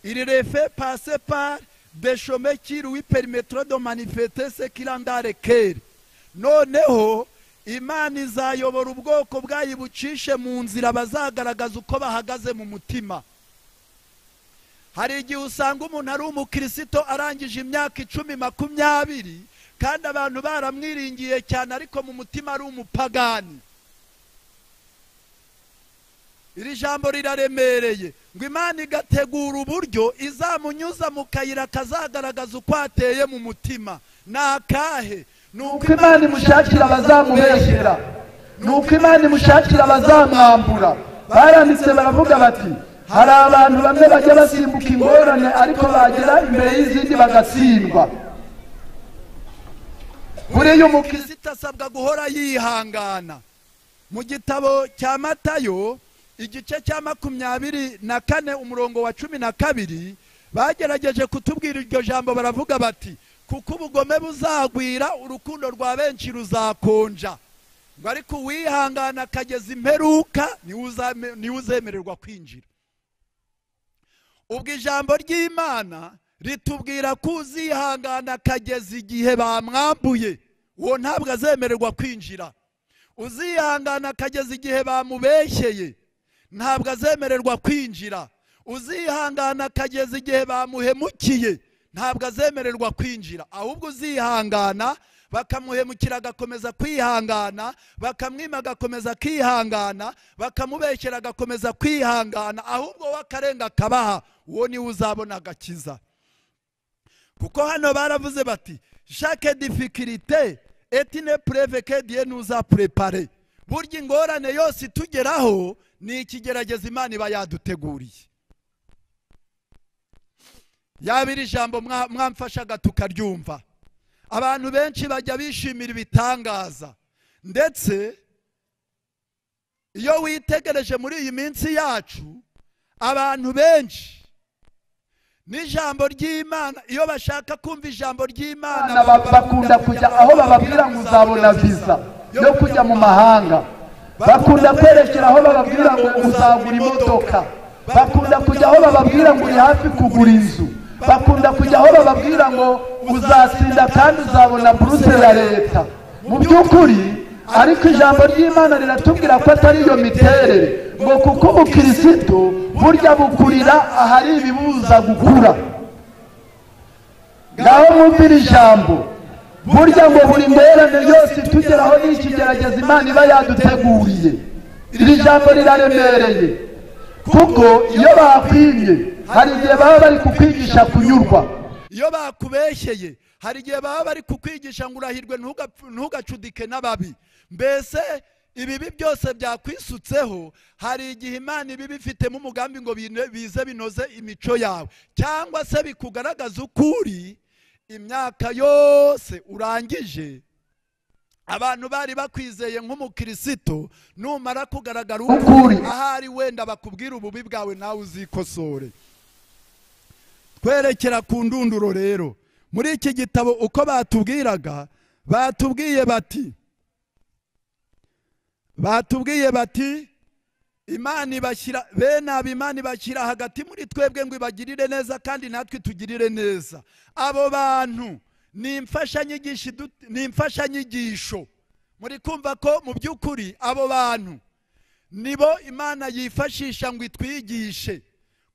iri refe pase par deshomeki ruwi perimetero do manifete sekirandare keri noneho imana izayobora ubwoko bwayo bucishe mu nzira bazagaragaza uko bahagaze mu mutima hari igihe usanga umuntu ari umukirisito arangije imyaka icumi makumyabiri kandi abantu baramwiringiye cyane ariko mu mutima ari umupagani iri jambo riraremereye ngo imana igategura uburyo izamunyuza mu kayira kazagaragaza uko ateye mu mutima ni akahe ni uko imana imushakira abazamubeshyera ni uko imana imushakira abazamwambura baranditse baravuga bati hari abantu bamwe bajya basimbuka ingorane ariko bagera imbere y'izindi bagatsindwa buriya umukirisitu asabwa guhora yihangana mu gitabo cya matayo igice cya makumyabiri na kane umurongo wa cumi na kabiri bagerageje kutubwira iryo jambo baravuga bati kuko ubugome buzagwira urukundo rwa benshi ruzakonja ngo ariko uwihangana akageza imperuka niwe uzame- niwe uzemererwa kwinjira ubwo ijambo ry'imana ritubwira ko uzihangana akageza igihe bamwambuye uwo ntabwo azemererwa kwinjira uzihangana akageza igihe bamubeshyeye ntabwo azemererwa kwinjira uzihangana akageza igihe bamuhemukiye ntabwo azemererwa kwinjira ahubwo uzihangana bakamuhemukira agakomeza kwihangana bakamwima agakomeza akihangana bakamubeshyera agakomeza kwihangana ahubwo we akarenga akabaha uwo niwe uzabona agakiza kuko hano baravuze bati shake difikirite etine pureveke diye nuza purepare burya ingorane yose itugeraho ni ikigeragezo imana iba yaduteguriye yaba iri jambo mwa- mwamfashaga tukaryumva abantu benshi bajya bishimira ibitangaza ndetse iyo witegereje muri iyi minsi yacu abantu benshi n'ijambo ry'imana iyo bashaka kumva ijambo ry'imana abana ba- bakunda kujya aho bababwira ngo uzabona viza yo kujya mu mahanga bakunda kwerekera aho bababwira ngo uzagura imodoka bakunda kujya aho bababwira ngo uri hafi kugura inzu bakunda kujya aho bababwira ngo uzatsinda kandi uzabona buruse ya leta mu by'ukuri ariko ijambo ry'imana riratubwira ko atari iyo miterere ngo kuko ubukirisitu burya bukurira ahari ibibuza gukura ngaho mwumvire ijambo burya ngo buri ngorane yose itugeraho ni ikigerageza imana iba yaduteguriye iri jambo riraremereye kuko iyo bakwimye hari igihe baba bari kukwigisha kunyurwa iyo bakubeshyeye hari igihe baba bari kukwigisha ngo urahirwe ntugapf- ntugacudike n'ababi mbese ibibi byose byakwisutseho hari igihe imana iba ibifitemo umugambi ngo bine- bize binoze imico yawe cyangwa se bikugaragaza ukuri imyaka yose urangije abantu bari bakwizeye nk'umukirisito numara kugaragara Ukuri. ukuri ahari wenda bakubwira ububi bwawe nawe uzikosore twerekera ku ndunduro rero muri iki gitabo uko batubwiraga batubwiye bati batubwiye bati imana ibashyira bene aba imana ibashyira hagati muri twebwe ngo ibagirire neza kandi natwe tugirire neza abo bantu ni imfashanyigisho idu- ni imfashanyigisho muri kumva ko mu by'ukuri abo bantu nibo imana yifashisha ngo itwigishe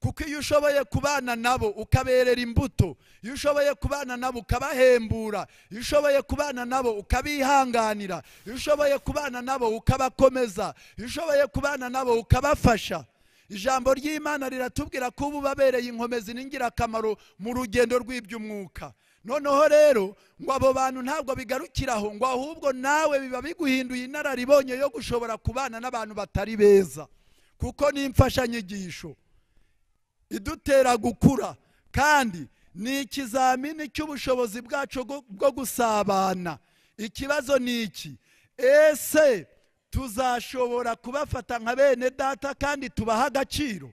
kuko iyo ushoboye kubana nabo ukaberera imbuto iyo ushoboye kubana nabo ukabahembura iyo ushoboye kubana nabo ukabihanganira iyo ushoboye kubana nabo ukabakomeza iyo ushoboye kubana nabo ukabafasha ijambo ry'imana riratubwira ko uba ubabereye inkomezi n'ingirakamaro mu rugendo rw'iby'umwuka noneho rero ngo abo bantu ntabwo bigarukira aho ngo ahubwo nawe biba biguhinduye inararibonye yo gushobora kubana n'abantu batari beza kuko ni imfashanyigisho idutera gukura kandi ni ikizamini cy'ubushobozi bwacu bwo- bwo gusabana ikibazo ni iki ese tuzashobora kubafata nka bene data kandi tubaha agaciro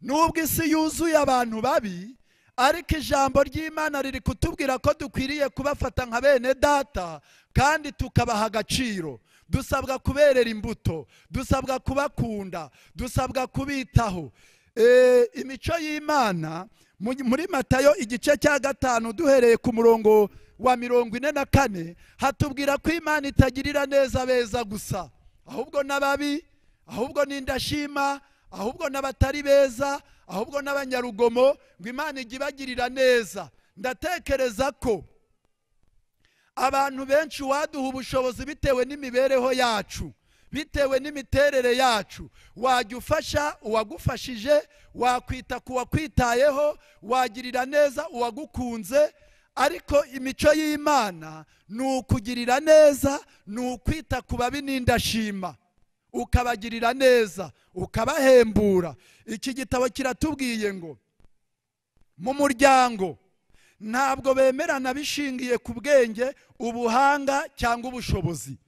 nubwo isi yuzuye abantu babi ariko ijambo ry'imana riri kutubwira ko dukwiriye kubafata nka bene data kandi tukabaha agaciro dusabwa kuberera imbuto dusabwa kubakunda dusabwa kubitaho Eh, imico y'imana mu- muri matayo igice cya gatanu duhereye ku murongo wa mirongo ine na kane hatubwira ko imana itagirira neza beza gusa ahubwo n'ababi ahubwo n'indashima ahubwo n'abatari beza ahubwo n'abanyarugomo ngo imana ijye ibagirira neza ndatekereza ko abantu benshi waduha ubushobozi bitewe n'imibereho yacu bitewe n'imiterere yacu wajya ufasha uwagufashije wakwita ku wakwitayeho wagirira neza uwagukunze ariko imico y'imana ni ukugirira neza ni ukwita ku babi n'indashima ukabagirira neza ukabahembura iki gitabo kiratubwiye ngo mu muryango ntabwo bemerana bishingiye ku bwenge ubuhanga cyangwa ubushobozi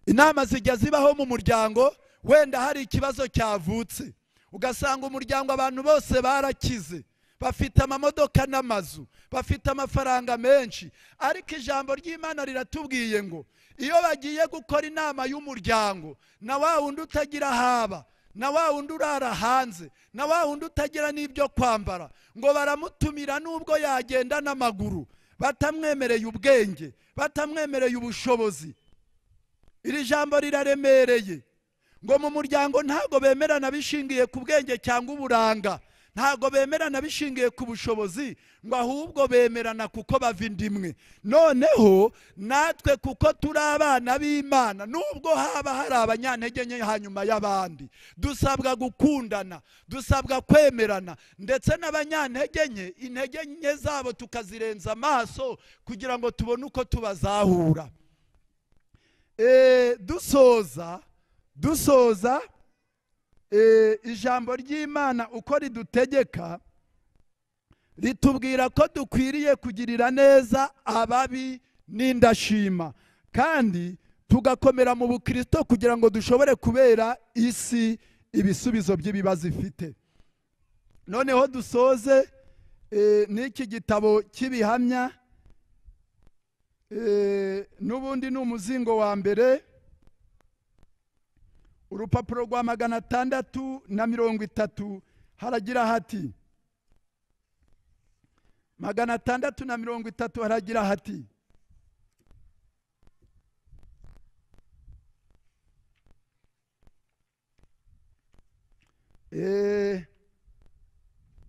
inama zijya zibaho mu muryango wenda hari ikibazo cyavutse ugasanga umuryango abantu bose barakize bafite amamodoka n'amazu bafite amafaranga menshi ariko ijambo ry'imana riratubwiye ngo iyo bagiye gukora inama y'umuryango na wa wundi utagira haba na wa wundi urara hanze na wa wundi utagira n'ibyo kwambara ngo baramutumira nubwo yagenda n'amaguru batamwemereye ubwenge batamwemereye ubushobozi iri jambo riraremereye ngo mu muryango ntabwo bemerana bishingiye ku bwenge cyangwa uburanga ntabwo bemerana bishingiye ku bushobozi ngo ahubwo bemerana kuko bava inda imwe noneho natwe kuko turi abana b'imana nubwo haba hari abanyantege nke hanyuma y'abandi dusabwa gukundana dusabwa kwemerana ndetse n'abanyantege nke intege nke zabo tukazirenza amaso kugira ngo tubone uko tubazahura Eh, dusoza dusoza eh, ijambo ry'imana uko ridutegeka ritubwira ko dukwiriye kugirira neza ababi n'indashima kandi tugakomera mu bukristo kugira ngo dushobore kubera isi ibisubizo by'ibibazo ifite noneho dusoze eh, n'iki gitabo cy'ibihamya Eh, n'ubundi ni umuzingo wa mbere urupapuro rwa magana atandatu na mirongo itatu haragira hati magana atandatu na mirongo itatu haragira hati Eh,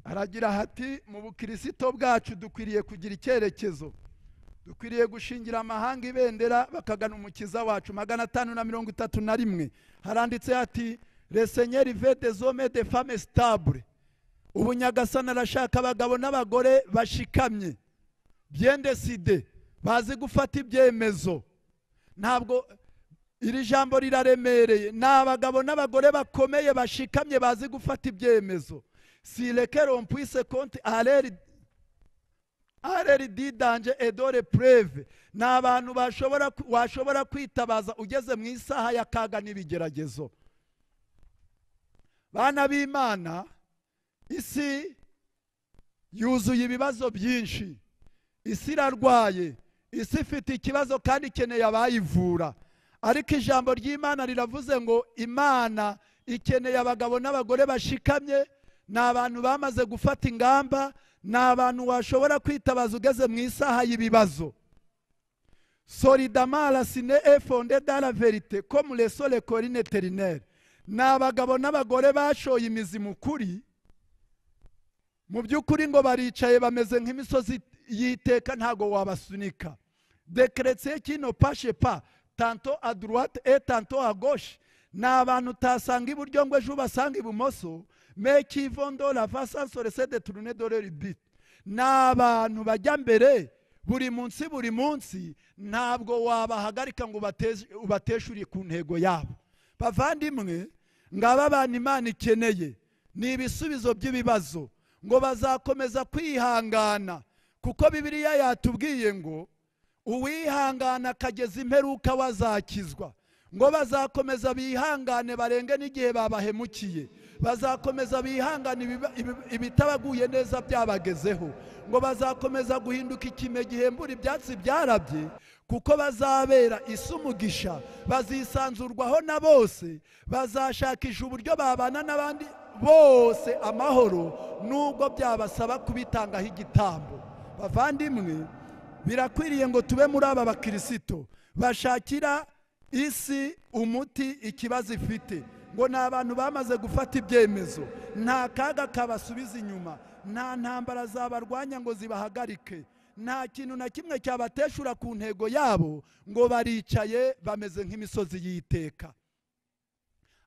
haragira hati mu bukirisito bwacu dukwiriye kugira icyerekezo dukwiriye gushingira amahanga ibendera bakagana umukiza wacu magana atanu na mirongo itatu na rimwe haranditse hati resenyeri vede zome de fame sitabure ubu nyagasana arashaka abagabo n'abagore bashikamye byendeside bazi gufata ibyemezo ntabwo iri jambo riraremereye ni abagabo n'abagore bakomeye bashikamye bazi gufata ibyemezo si reke rompwise konti areri areri didanje edore pureve ni abantu bashobora washobora kwitabaza ugeze mu isaha ya kaga n'ibigeragezo bana b'imana isi yuzuye ibibazo byinshi isi irarwaye isi ifite ikibazo kandi ikeneye abayivura ariko ijambo ry'imana riravuze ngo imana ikeneye abagabo n'abagore bashikamye ni abantu bamaze gufata ingamba ni abantu washobora kwitabaza ugeze mu isaha y'ibibazo solidamara sine efonde dara verite komuresore korine terineri ni abagabo n'abagore bashoye imizi mu kuri mu by'ukuri ngo baricaye bameze nk'imisozi y'iteka ntabwo wabasunika dekeretse kino pashe pa tanto aduruwate e tanto agoshe ni abantu utasanga iburyo ngo ejo ubasanga ibumoso meki ivondora vasansore sede turune doreri biti ni abantu bajya mbere buri munsi buri munsi ntabwo wabahagarika ngo ubateshure ku ntego yabo bavandimwe ngaba abantu imana ikeneye ni ibisubizo by'ibibazo ngo bazakomeza kwihangana kuko bibiliya yatubwiye ngo uwihangana akageza imperuka wazakizwa ngo bazakomeza bihangane barenge n'igihe babahemukiye bazakomeza bihangane ibitabaguye neza byabagezeho ngo bazakomeza guhinduka ikime gihembura ibyatsi byarabye kuko bazabera isi umugisha bazisanzurwaho na bose bazashakisha uburyo babana n'abandi bose amahoro nubwo byabasaba kubitangaho igitambo bavandimwe birakwiriye ngo tube muri aba bakirisito bashakira isi umuti ikibazo ifite ngo ni abantu bamaze gufata ibyemezo nta kaga kabasubiza inyuma nta ntambara zabarwanya ngo zibahagarike nta kintu na kimwe cyabateshura ku ntego yabo ngo baricaye bameze nk'imisozi y'iteka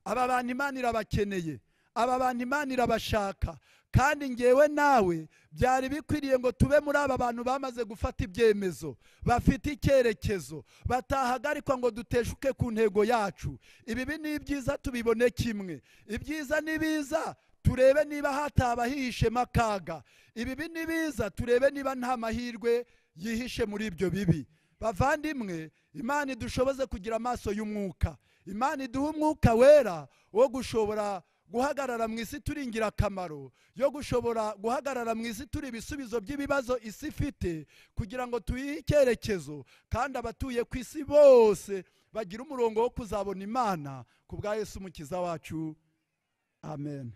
aba bantu imana irabakeneye aba bantu imana irabashaka kandi ngewe nawe byari bikwiriye ngo tube muri aba bantu bamaze gufata ibyemezo bafite icyerekezo batahagarikwa ngo duteshuke ku ntego yacu ibibi ni ibyiza tubibone kimwe ibyiza ni biza turebe niba hataba hihishemo akaga ibibi ni biza turebe niba nta mahirwe yihishe muri ibyo bibi bavandimwe imana idushoboze kugira amaso y'umwuka imana iduha umwuka wera wo gushobora guhagarara mu isi turi ingirakamaro yo gushobora guhagarara mu isi turi ibisubizo by'ibibazo isi ifite kugira ngo tuyihe icyerekezo kandi abatuye ku isi bose bagira umurongo wo kuzabona imana ku bwa Yesu umukiza wacu amen